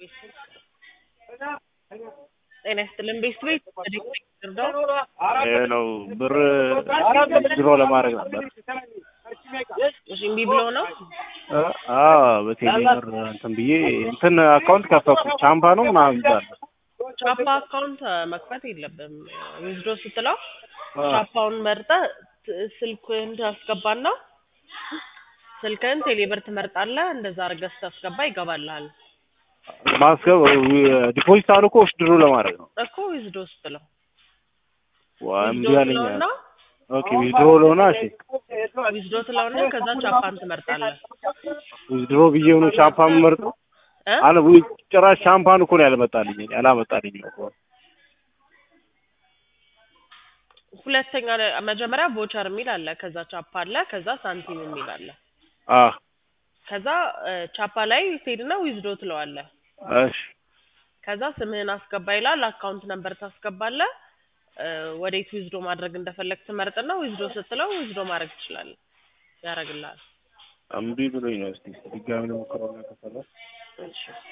ጤና ይስጥልን ቤስት ቤት ድርዳው ይሄ ነው ብር ድሮ ለማድረግ ነበር። እሺ እምቢ ብሎ ነው አዎ በቴሌ ብር እንትን ብዬ እንትን አካውንት ከፈትኩ ቻምፓ ነው ምናምን ይባላል። ቻፓ አካውንት መክፈት የለብም ዊዝዶ ስትለው ቻፓውን መርጠህ ት- ስልክህን ታስገባና ስልክህን ቴሌብር ትመርጣለህ እንደዛ አድርገህ ስታስገባ ይገባልሃል ማስገብ ዲፖዚት አሉ እኮ ድሮ ለማድረግ ነው። እኮ ዊዝዶ ስትለው ዋ እምቢ ዊዝዶ አለኝ። ትለውና ኦኬ ዊዝድሮ ለሆነ እሺ ዊዝዶ ትለውና ከዛ ቻፓን ትመርጣለህ ዊዝድሮ ብዬ ሆኖ ቻምፓ የምመርጠው እ አለ ወይ ጭራሽ ሻምፓን እኮ ነው ያልመጣልኝ ያላመጣልኝ እኮ ሁለተኛ ላይ- መጀመሪያ ቮቸር የሚል አለ ከዛ ቻፓ አለ ከዛ ሳንቲም የሚል አለ አ ከዛ እ፣ ቻፓ ላይ ትሄድና ዊዝዶ ትለዋለህ እሺ ከዛ ስምህን አስገባ ይላል አካውንት ነምበር ታስገባለህ እ፣ ወዴት ዊዝዶ ማድረግ እንደፈለግ ትመርጥና ዊዝዶ ስትለው ዊዝዶ ማድረግ ትችላለህ ያደርግልሃል እምቢ ብሎኝ ነው። እስቲ ድጋሚ ልሞክረውና ከፈለ እሺ